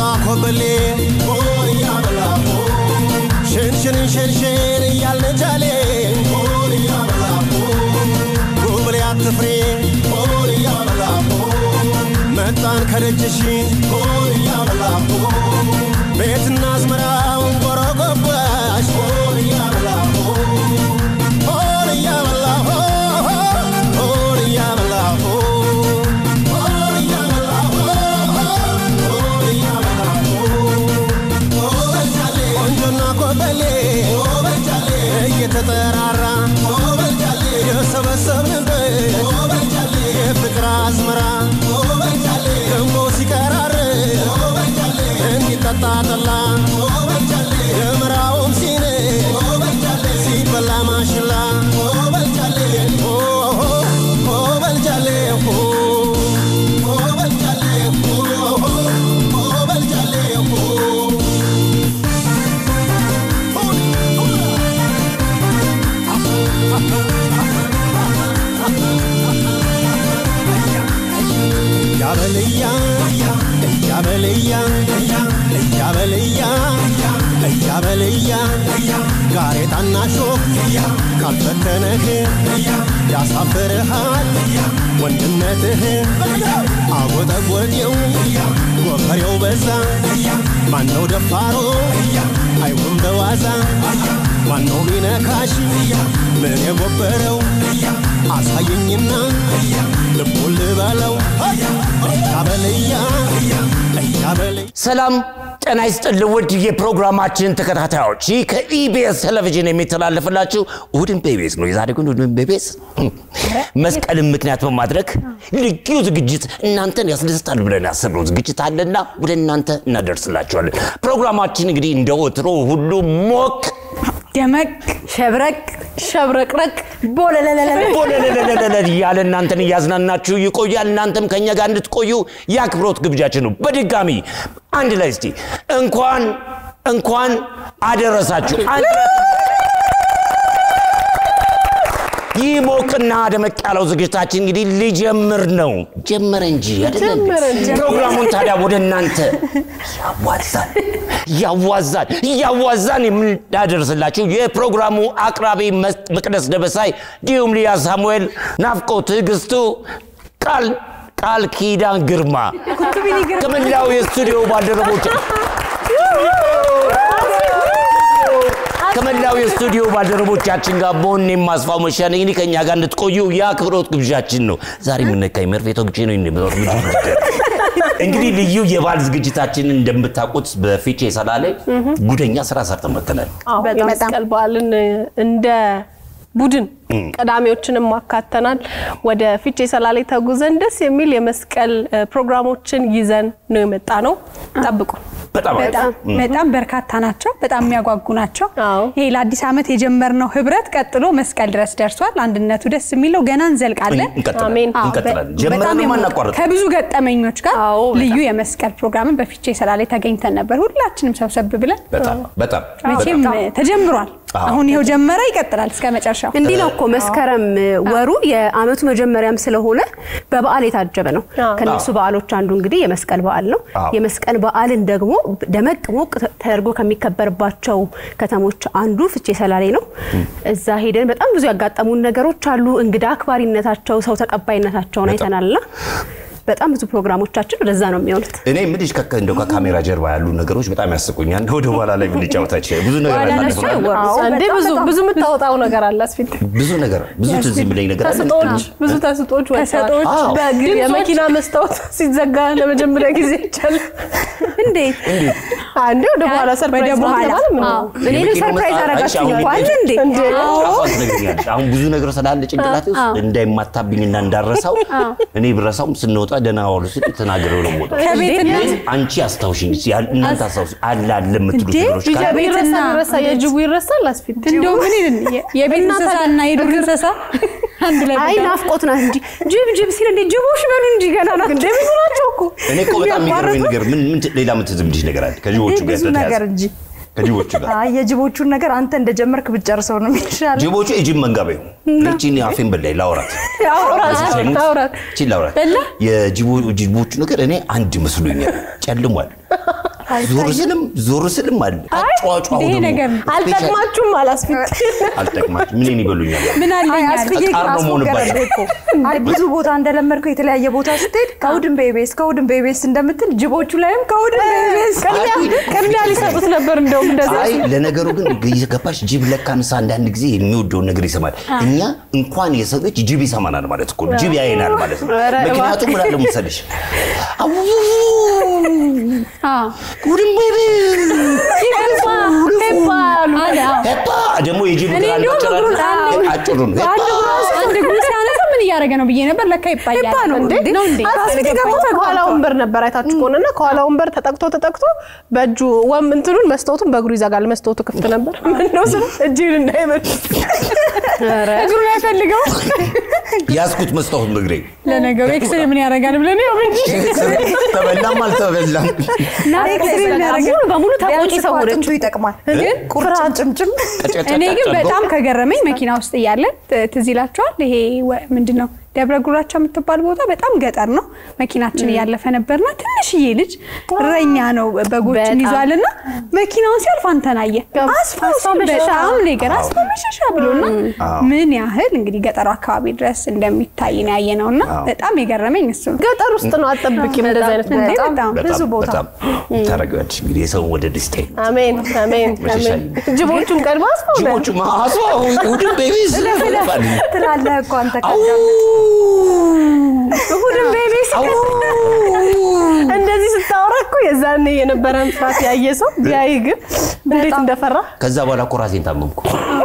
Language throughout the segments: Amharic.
ኮበሌ ሽንሽን ሽንሽን እያልን ጃሌ ጉብሌ አትፍሬ መጣን ከደጅሽ ቤትና አዝመራውን ጎረጎባሽ ሆን እያበላ ሆን እያበላ ሆን እያበላ ቆንጆና ኮበሌ እየተጠራራ የሰበሰብንበት የፍቅር አዝመራ ገንቦ ሲቀራር እንዲጠጣ ጠላ የምራውም ሲን ሲበላ ማሽላ በልጃሌ በልጃሌ ያበልያ እያበልያ እያበልያ እያበልያ ጋሬጣና ሾክ ካልፈተነህ ያሳፍርሃል ወንድነትህ አጎጠጎጤው ጎፈሬው በዛ ማነው ደፋሮ አይሁን በዋዛ ማነው ቢነካሽ ምን የጎበረው አሳየኝና ልቡን ልበለው እያበልያ እያበልያ ሰላም ጤና ይስጥልን ውድ የፕሮግራማችን ተከታታዮች ይህ ከኢቢኤስ ቴሌቪዥን የሚተላለፍላችሁ እሁድን በኢቢኤስ ነው የዛሬ ግን እሁድን በኢቢኤስ መስቀልን ምክንያት በማድረግ ልዩ ዝግጅት እናንተን ያስደስታል ብለን ያሰብነው ዝግጅት አለና ወደ እናንተ እናደርስላችኋለን ፕሮግራማችን እንግዲህ እንደ ወትሮ ሁሉ ሞቅ ደመቅ ሸብረቅ ሸብረቅረቅ ቦለለለለ ቦለለለለለ እያለ እናንተን እያዝናናችሁ ይቆያል። እናንተም ከእኛ ጋር እንድትቆዩ የአክብሮት ግብዣችን ነው። በድጋሚ አንድ ላይ እስቲ እንኳን እንኳን አደረሳችሁ። አንድ ላይ ይህ ሞቅና ደመቅ ያለው ዝግጅታችን እንግዲህ ሊጀምር ነው። ጀመረ እንጂ አይደለም። ፕሮግራሙን ታዲያ ወደ እናንተ ያዋዛል ያዋዛል እያዋዛን የምናደርስላችሁ የፕሮግራሙ አቅራቢ መስ- መቅደስ ደበሳይ እንዲሁም ሊያ ሳሙኤል፣ ናፍቆ ትዕግስቱ፣ ቃል ቃል ኪዳን ግርማ ከመላው የስቱዲዮ ባልደረቦች ከመላው የስቱዲዮ ባልደረቦቻችን ጋር በሆን የማስፋው መሻነ እንግዲህ ከእኛ ጋር እንድትቆዩ የአክብሮት ግብዣችን ነው። ዛሬ የምነካኝ መርፌ ተወግቼ ነው እንደምኖር እንግዲህ ልዩ የበዓል ዝግጅታችንን እንደምታውቁት በፊቼ ሰላሌ ጉደኛ ስራ ሰርተን መጥተናል። አዎ የመስቀል በዓልን እንደ ቡድን ቀዳሚዎችንም አካተናል። ወደ ፊቼ ሰላሌ ተጉዘን ደስ የሚል የመስቀል እ፣ ፕሮግራሞችን ይዘን ነው የመጣ ነው። ጠብቁ። በጣም አሪፍ። በጣም በጣም በርካታ ናቸው። በጣም የሚያጓጉ ናቸው። አዎ። ይሄ ለአዲስ ዓመት የጀመርነው ህብረት ቀጥሎ መስቀል ድረስ ደርሷል። አንድነቱ ደስ የሚለው ገና እንዘልቃለን። እንቀጥላለን አሜን። አዎ፣ እንቀጥላለን። በ- ጀምረን በጣም የሞ- አናቋርጥ። ከብዙ ገጠመኞች ጋር አዎ፣ በጣም። ልዩ የመስቀል ፕሮግራምን በፊቼ ሰላሌ ተገኝተን ነበር። ሁላችንም ሰብሰብ ብለን በጣም በጣም መቼም ተጀምሯል። አዎ። አሁን ይኸው ጀመረ፣ ይቀጥላል እስከ መጨረሻው። እንዲህ ነው እኮ መስከረም ወሩ የአመቱ መጀመሪያም ስለሆነ በበዓል የታጀበ ነው። አዎ። ከነሱ በዓሎች አንዱ እንግዲህ የመስቀል በዓል ነው። አዎ። የመስቀል በዓልን ደግሞ ደመቅ ሞቅ ተደርጎ ከሚከበርባቸው ከተሞች አንዱ ፍቼ ሰላሌ ነው። እዛ ሄደን በጣም ብዙ ያጋጠሙን ነገሮች አሉ። እንግዳ አክባሪነታቸው፣ ሰው ተቀባይነታቸውን በጣም። አይተናልና በጣም ብዙ ፕሮግራሞቻችን ወደዛ ነው የሚሆኑት። እኔ ምልሽ ከ- እንደው ከካሜራ ጀርባ ያሉ ነገሮች በጣም ያስቁኛል። ወደ በኋላ ላይ ብንጫወታቸው ብዙ ነገር በኋላ እነሱ አሳልፈናል። አይወሩም። አዎ እንዴ ብዙ ብዙ የምታወጣው ነገር አለ አስፊት ብዙ ነገር ብዙ ትዝ የሚለኝ ነገር አለ። ተስጦች ብዙ ተስጦች ተሰጦች፣ አዎ። በእግር የመኪና መስታወት ሲዘጋ ለመጀመሪያ ጊዜ ይቻላል። እንዴት አንዴ ወደ በኋላ ሰርፕራይዝ ወደ በኋላ። ማለት ምን ነው? አዎ። እኔንም የመኪናው ሰርፕራይዝ መስታወት አረጋችሁኝ አይቼ እኮ አሁን አይደል እንዴ? እንዴ ጫፏን ትነግሪኛለሽ። አሁን ብዙ ነገር ስላለ ጭንቅላቴ ውስጥ እንዳይማታብኝና እንዳረሳው እኔ ብረሳውም ስንወጣ ደህና ዋሉ ስል ተናግረው ነው የምወጣው። ከቤትነት አንቺ አስታውሽኝ እስኪ፣ ያ- እናንተ አስታውሽ አለ አለ የምትሉት እንዴ? ነገሮች ካለ ጅቡ ይረሳል ቤትና- ይረሳ የጅቡ ይረሳል አስፊት እንደው ምን ይልን የቤት እና እንስሳ ታዲያ እና የዱር እንስሳ አንድ ላይ አይ ብቻ- ናፍቆት ናት እንጂ ጅብ ጅብ ሲል እንዴ ጅቦች በሉ እንጂ ገና ናቸው። እንዴ ብዙ ናቸው እኮ እኔ እኮ በጣም የሚገርመኝ ነገር ምን ምን ት- ሌላ ምን ትዝ የሚልሽ ነገር አለ ከጅቦቹ ጋር ብዙ ነገር የተያያዘ እንጂ ከጅቦቹ ጋር አይ የጅቦቹን ነገር አንተ እንደጀመርክ ብትጨርሰው ነው የሚሻለው። ጅቦቹ የጅብ መንጋቤ ነው። እቺን አፌን በላይ ላውራት አውራት እዚህ ሳይሞት አውራት እቺን ላውራት የጅቦቹ ነገር እኔ አንድ መስሎኛል፣ ጨልሟል። ዞር ስልም ዞር ስልም አለ አጫዋጫው ይሄ ደግሞ ነገር ነው። አልጠቅማችሁም አላስፊት አልጠቅማችሁ ምንን ይበሉኛል ምን አይ አለኝ አለ። አስፍዬ ቃር ነው አስፎገረብህ መሆንባቸው። እኮ አይ ብዙ ቦታ እንደለመድከው የተለያየ ቦታ ስትሄድ ከእሑድን በኢቢኤስ ከእሑድን በኢቢኤስ እንደምትል ጅቦቹ ላይም ከእሑድን በኢቢኤስ ቅድሚያ ሊሰጡት ነበር እንደውም እንደዚህ አይ ለነገሩ ግን ገባሽ ጅብ ለካንስ አንዳንድ ጊዜ የሚወደውን ነገር ይሰማል እኛ እንኳን የሰው ልጅ ጅብ ይሰማናል ማለት እኮ ነው ጅብ ያየናል ማለት ነው ኧረ ምክንያቱም ምን አለ መሰለሽ አው አዎ። ጉድም በቤ ሄባ ሄባ አሉ አለ አዎ። ሄባ ደግሞ የጅብ እኔ እግር እንዲሁም አልመጨራል እግሩን አንድ- አጭሩ ነው ሄባ አንድ እግሩ ሲያነሳ ምን እያደረገ ነው ብዬ ነበር። ለካ ይባያል ሄባ ነው እንዴ እንዴ? ነው እንዴ? አስፊት ደግሞ ከኋላ ወንበር ነበር አይታችሁ ከሆነና ከኋላ ወንበር ተጠቅቶ ተጠቅቶ በእጁ ወም እንትኑን መስታወቱን በእግሩ ይዘጋል። መስታወቱ ክፍት ነበር። ምነው ስለ እጅን እንዳይበል እግሩን አይፈልገው። ያዝኩት መስታወት በእግሬ ለነገሩ ኤክስሬ ምን ያደርጋል ብለን ያው እንጂ ተበላም አልተበላም እና ሙሉ በሙሉ ተቆጪ ቢያንስ እኮ ሰው ነች። አጥንቱ ይጠቅማል ግን ቁርጭምጭምጭም እኔ ግን በጣም ከገረመኝ መኪና ውስጥ እያለን ት- ትዝ ይላችኋል። ይሄ ወ- ምንድን ነው ደብረ ጉራቻ የምትባል ቦታ በጣም ገጠር ነው። መኪናችን እያለፈ ነበርና ትንሽዬ ልጅ እረኛ ነው በጎችን በጣም። ይዟልና መኪናውን ሲያልፍ አንተን አየ። አስፋው አስፋው መሸሻ። በጣም ነገር አስፋው መሸሻ ብሎና ምን ያህል እንግዲህ ገጠሩ አካባቢ ድረስ እንደሚታይ ነው ያየ ነውና በጣም የገረመኝ እሱ ነው። ገጠር ውስጥ ነው አጠብቂም እንደዚህ አይነት እንዴ ቦታ። በጣም ብዙ ቦታ በጣም ታረጋለች እንግዲህ የሰውን ወደ ደስታ አሜን አሜን መሸሻ አሜን። ጅቦቹን ቀድሞ አስፋው ጅቦቹ ማአሷ ውድን ቤቢስ ትላለህ እኮ አንተ አው እሑድን ቤቢስ አው እንደዚህ ስታወራ እኮ የዛኔ የነበረን ፍርሃት ያየ ሰው ቢያይ ግን እንዴት እንደፈራ ከዛ በኋላ እኮ ራሴን ታመምኩ።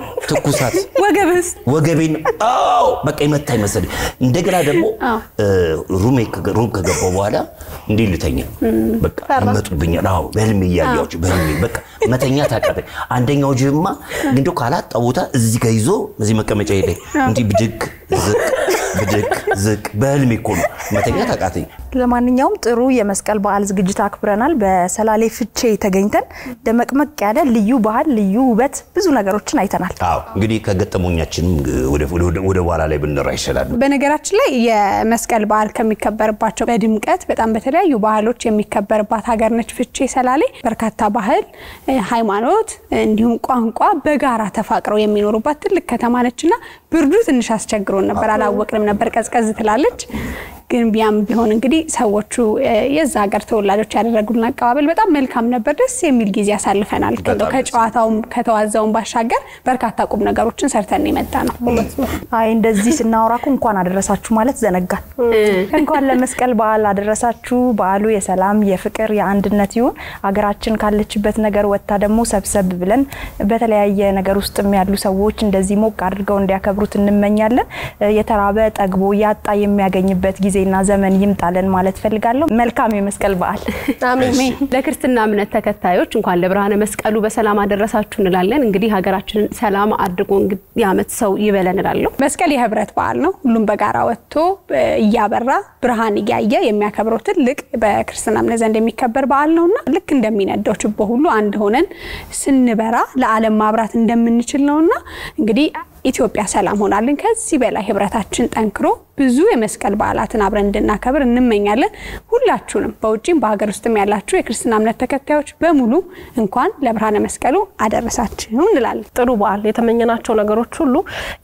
ትኩሳት ወገብስ ወገቤን አዎ በቃ የመታኝ መሰለኝ። እንደገና ደግሞ እ፣ ሩሜ ከገ- ሩም ከገባው በኋላ እንዴት ልተኛ በቃ ይመጡብኛል። አዎ በህልሜ እያየኋቸው በህልሜ በቃ መተኛ ታቃተኝ። አንደኛው ጅብማ እንደው ካላጣ ቦታ እዚህ ጋር ይዞ እዚህ መቀመጫ ላይ እንዲህ ብድግ ዝቅ ብድግ ዝቅ በህልሜ እኮ ነው መተኛ ታቃተኝ። ለማንኛውም ጥሩ የመስቀል በዓል ዝግጅት አክብረናል። በሰላሌ ፍቼ ተገኝተን ደመቅመቅ ያለ ልዩ ባህል፣ ልዩ ውበት፣ ብዙ ነገሮችን አይተናል። አዎ እንግዲህ ከገጠሞኛችንም ወደ ወደ- ወደ በኋላ ላይ ብንራ ይሻላል። በነገራችን ላይ የመስቀል በዓል ከሚከበርባቸው በድምቀት በጣም በተለያዩ ባህሎች የሚከበርባት ሀገር ነች ፍቼ ሰላሌ። በርካታ ባህል፣ እ፣ ሃይማኖት እንዲሁም ቋንቋ በጋራ ተፋቅረው የሚኖሩባት ትልቅ ከተማ ነችና ብርዱ ትንሽ አስቸግሮን ነበር፣ አላወቅንም ነበር። ቀዝቀዝ ትላለች። ግን ቢያም ቢሆን እንግዲህ ሰዎቹ እ፣ የዛ ሀገር ተወላጆች ያደረጉልን አቀባበል በጣም መልካም ነበር። ደስ የሚል ጊዜ አሳልፈናል። እንደው በጣም ከጨዋታውም ከተዋዛውም ባሻገር በርካታ ቁም ነገሮችን ሰርተን የመጣ ነው። አይ እንደዚህ ስናወራ እኮ እንኳን አደረሳችሁ ማለት ዘነጋል። እንኳን ለመስቀል በዓል አደረሳችሁ። በዓሉ የሰላም የፍቅር፣ የአንድነት ይሁን። ሀገራችን ካለችበት ነገር ወጥታ ደግሞ ሰብሰብ ብለን በተለያየ ነገር ውስጥም ያሉ ሰዎች እንደዚህ ሞቅ አድርገው እንዲያከብሩት እንመኛለን። የተራበ ጠግቦ ያጣ የሚያገኝበት ጊዜና ዘመን ይምጣለን ማለት ፈልጋለሁ። መልካም የመስቀል በዓል። አሜን ለክርስትና እምነት ተከታዮች እንኳን ለብርሃነ መስቀሉ በሰላም አደረሳችሁ እንላለን። እንግዲህ ሀገራችንን ሰላም አድርጎ እንግዲህ የዓመት ሰው ይበለን እላለሁ። መስቀል የህብረት በዓል ነው። ሁሉም በጋራ ወጥቶ እ፣ እያበራ ብርሃን እያየ የሚያከብረው ትልቅ በክርስትና እምነት ዘንድ የሚከበር በዓል ነውና ልክ እንደሚነደው ችቦ ሁሉ አንድ ሆነን ስንበራ ለዓለም ማብራት እንደምንችል ነውና እንግዲህ ኢትዮጵያ ሰላም ሆናልን ከዚህ በላይ ህብረታችን ጠንክሮ ብዙ የመስቀል በዓላትን አብረን እንድናከብር እንመኛለን። ሁላችሁንም በውጭም በሀገር ውስጥም ያላችሁ የክርስትና እምነት ተከታዮች በሙሉ እንኳን ለብርሃነ መስቀሉ አደረሳችሁ እንላለን። ጥሩ በዓል የተመኘናቸው ነገሮች ሁሉ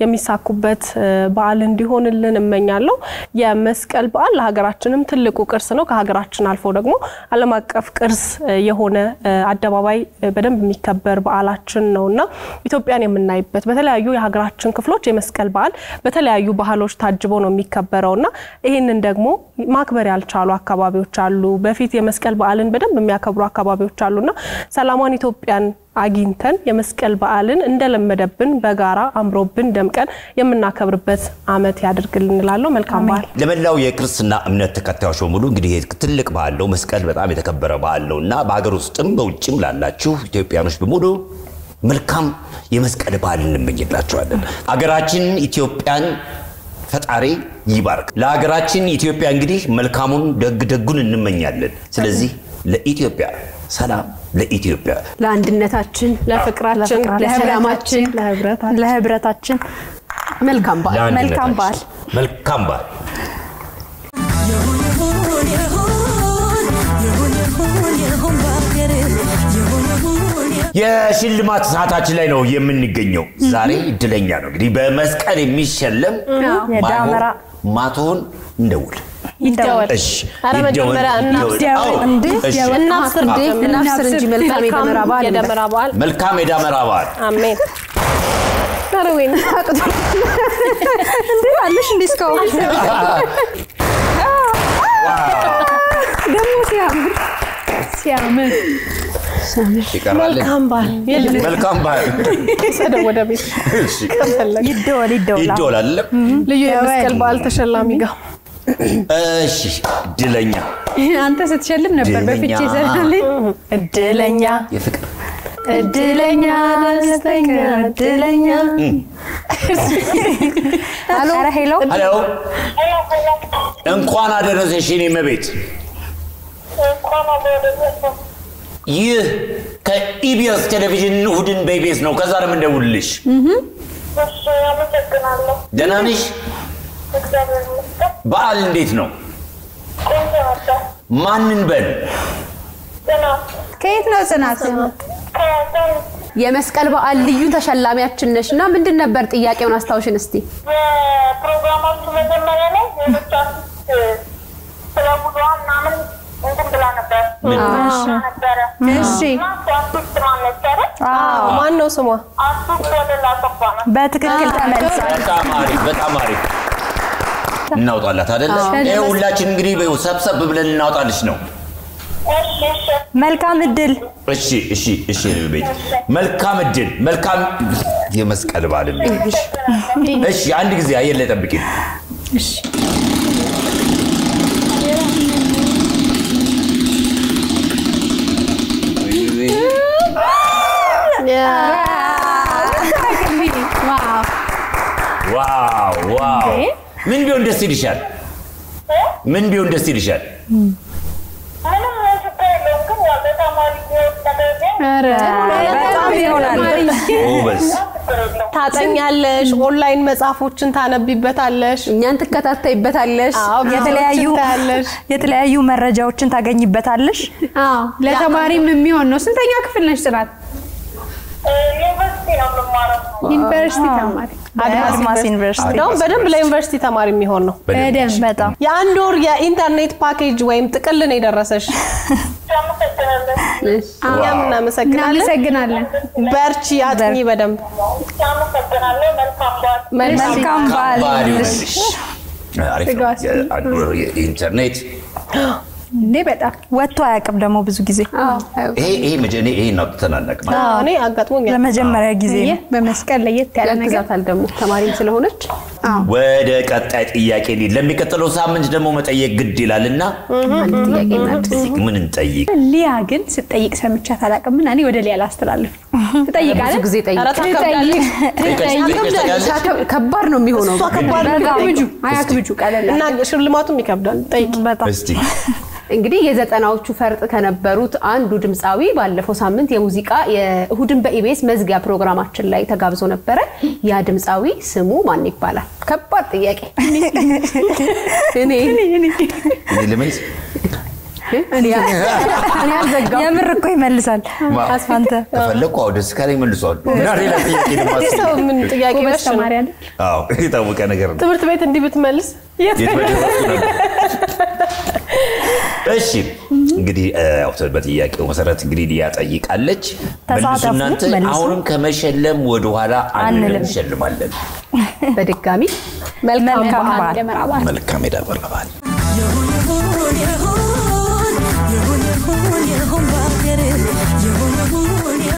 የሚሳኩበት እ፣ በዓል እንዲሆንልን እመኛለሁ። የመስቀል በዓል ለሀገራችንም ትልቁ ቅርስ ነው። ከሀገራችን አልፎ ደግሞ ዓለም አቀፍ ቅርስ እ፣ የሆነ እ፣ አደባባይ እ፣ በደንብ የሚከበር በዓላችን ነው እና ኢትዮጵያን የምናይበት በተለያዩ የሀገራችን ክፍሎች የመስቀል በዓል በተለያዩ ባህሎች ታጅቦ ነው የሚከበረው እና ይህንን ደግሞ ማክበር ያልቻሉ አካባቢዎች አሉ። በፊት የመስቀል በዓልን በደንብ የሚያከብሩ አካባቢዎች አሉና ሰላሟን ኢትዮጵያን አግኝተን የመስቀል በዓልን እንደለመደብን በጋራ አምሮብን ደምቀን የምናከብርበት ዓመት ያድርግልን እንላለሁ። መልካም በዓል። ለመላው የክርስትና እምነት ተከታዮች በሙሉ እንግዲህ ይሄ ትልቅ በዓል ነው። መስቀል በጣም የተከበረ በዓል ነው እና በሀገር ውስጥም በውጭም ላላችሁ ኢትዮጵያኖች በሙሉ መልካም የመስቀል በዓል እንመኝላቸዋለን። አገራችን ኢትዮጵያን ፈጣሪ ይባርክ። ለሀገራችን ኢትዮጵያ እንግዲህ መልካሙን ደግ ደጉን እንመኛለን። ስለዚህ ለኢትዮጵያ ሰላም፣ ለኢትዮጵያ ለአንድነታችን፣ ለፍቅራችን፣ ለሰላማችን ለህብረታችን መልካም በዓል። መልካም በዓል። ለአንድነታችን መልካም በዓል ይሁን ይሁን ይሁን ይሁን ይሁን ይሁን ባገሬ የሽልማት ሰዓታችን ላይ ነው የምንገኘው። ዛሬ እድለኛ ነው እንግዲህ በመስቀል የሚሸለም የዳመራ ማቶን እንደውል። ይደወል። እሺ ኧረ ይደወል፣ መጀመሪያ እናብስር። ይደወል። አዎ፣ እንዴ? እሺ። እናብስር እንዴ? እናብስር እንጂ መልካም የደመራ በዓል እንበል። የደመራ በዓል መልካም የዳመራ በዓል። አሜን። ኧረ ወይኔ እንዴ አለሽ እንዴ እስካሁን ደግሞ ሲያምር ሲያምር ይቀራል። መልካም በዓል የለም መልካም በዓል። ሰደው ወደ ቤት እሺ። ከፈለግ ይደወል ይደወል ይደወል አይደለም? ልዩ የመስቀል በዓል ተሸላሚ ጋር እሺ እድለኛ አንተ ስትሸልም ነበር በፍቼ እድለኛ። ዘላለኝ እድለኛ የፍቅር እድለኛ ደስተኛ እድለኛ ሄሎ ሄሎ ሄሎ እንኳን አደረሰሽ የኔ እመቤት። ይህ ከኢቢኤስ ቴሌቪዥን እሑድን በኢቢኤስ ነው። ከዛ ነው የምንደውልልሽ። ደህና ነሽ? በዓል እንዴት ነው? ማንን በል ከየት ነው ጽናት? የመስቀል በዓል ልዩ ተሸላሚያችን ነሽ እና ምንድን ነበር ጥያቄውን አስታውሽን እስቲ። የፕሮግራማችሁ መጀመሪያ ላይ ሌሎች አርቲስት ስለ ጉዞዋ ምናምን እንትን ብላ ነበር ነበረ እሺ እና እሱ አርቲስት ማን ነበረ? ማን ነው ስሟ? አርቲስት ወለላ አሰፋ ነው። በትክክል ተመልሳል በጣም አሪፍ፣ በጣም አሪፍ። እናውጣላት አይደለ? ይሄ ሁላችን እንግዲህ ሰብሰብ ብለን እናውጣልሽ ነው። እሺ እሺ መልካም እድል እሺ፣ እሺ፣ እሺ። የኔ ቤት መልካም እድል፣ መልካም የመስቀል በዓል። እሺ፣ አንድ ጊዜ አየር ላይ ጠብቂኝ። ዋው ዋው! ምን ቢሆን ደስ ይልሻል? ምን ቢሆን ደስ ይልሻል? ምንም ችግር የለውም ግን ያው በተማሪ ህይወት ነገር ግን በጣም ይሆናል ጎበዝ። ችግር የለውም። ታጠኛለሽ፣ ኦንላይን መጽሐፎችን ታነቢበታለሽ። እኛን ትከታተይበታለሽ። አዎ፣ የተለያዩ ቪዲዮዎችን ታያለሽ። የተለያዩ መረጃዎችን ታገኝበታለሽ አዎ ለተማሪም የሚሆን ነው። ስንተኛ ክፍል ነች ጽናት? እ፣ ዩኒቨርሲቲ ነው የምማረው። ዩኒቨርሲቲ ተማሪ። አድማስ ዩኒቨርሲቲ እንደውም በደንብ ለዩኒቨርሲቲ ተማሪ የሚሆን ነው። በደንብ በጣም የአንድ ወር የኢንተርኔት ፓኬጅ ወይም ጥቅል ነው የደረሰሽ። አመሰግናለሁ። እኛም እናመሰግናለን። እናመሰግናለን። በርቺ፣ አጥኚ በደንብ አመሰግናለሁ። መልካም በዓል። መልካም በዓል ከባድ ይሁንልሽ ይሆንልሽ። አሪፍ ነው። የአንድ ወር የኢንተርኔት እንዴ በጣም ወጥቶ አያውቅም ደግሞ ብዙ ጊዜ ይሄ ይሄ መጀ- እኔ ይሄን አውጥተን አናውቅም። እኔ አጋጥሞኛል። ለመጀመሪያ ጊዜ ነው ይህ በመስቀል ለየት ያለ ነገር ያግዛታል ደግሞ ተማሪም ስለሆነች ወደ ቀጣይ ጥያቄ እንሂድ። ለሚቀጥለው ሳምንት ደግሞ መጠየቅ ግድ ይላልና አንድ ጥያቄ እናድርስ። ምን እንጠይቅ? ሊያ ግን ስጠይቅ ሰምቻት አላውቅም እና እኔ ወደ ሊያ ላስተላልፍ። ትጠይቃለህ? ብዙ ጊዜ ጠይቅ። ኧረ ታከብዳለች። ጠይቀሽ- ጠይቀሽ ታውቂያለሽ? ከ- ከባድ ነው የሚሆነው። እሷ ከባድ ነው አያክብጁ የሚጠይቀው። አያክብጁ ቀለል እና ሽልማቱም ይከብዳል። ጠይቂ። በጣም እስቲ እንግዲህ የዘጠናዎቹ ፈርጥ ከነበሩት አንዱ ድምፃዊ ባለፈው ሳምንት የሙዚቃ የእሁድን በኢቢኤስ መዝጊያ ፕሮግራማችን ላይ ተጋብዞ ነበረ። ያ ድምፃዊ ስሙ ማን ይባላል? ከባድ ጥያቄ። እኔ እኔ ልመልስ? እኔ አልዘጋም። የምር እኮ ይመልሳል አንተ ከፈለኩ አዎ፣ ደስ ካለኝ መልሷል። እና ሌላ ጥያቄ ደግሞ ይህ አስቢ። ሰው ምን ጥያቄ ጎበዝ በሽ ነው። ተማሪ አለ። አዎ፣ የታወቀ ነገር ነው። ትምህርት ቤት እንዲህ ብትመልስ የት በደረስኩ ነበር? እሺ እንግዲህ እ፣ ያው በጥያቄው መሰረት እንግዲህ ሊያ ጠይቃለች። መልሱ ተሳተፉ፣ እናንተ መልሱ። አሁንም ከመሸለም ወደኋላ አንልም፣ አንልም። እንሸልማለን። በድጋሚ መልካም መልካም በዓል ደመራ በዓል መልካም የዳበረ በዓል ይሁን ይሁን ይሁን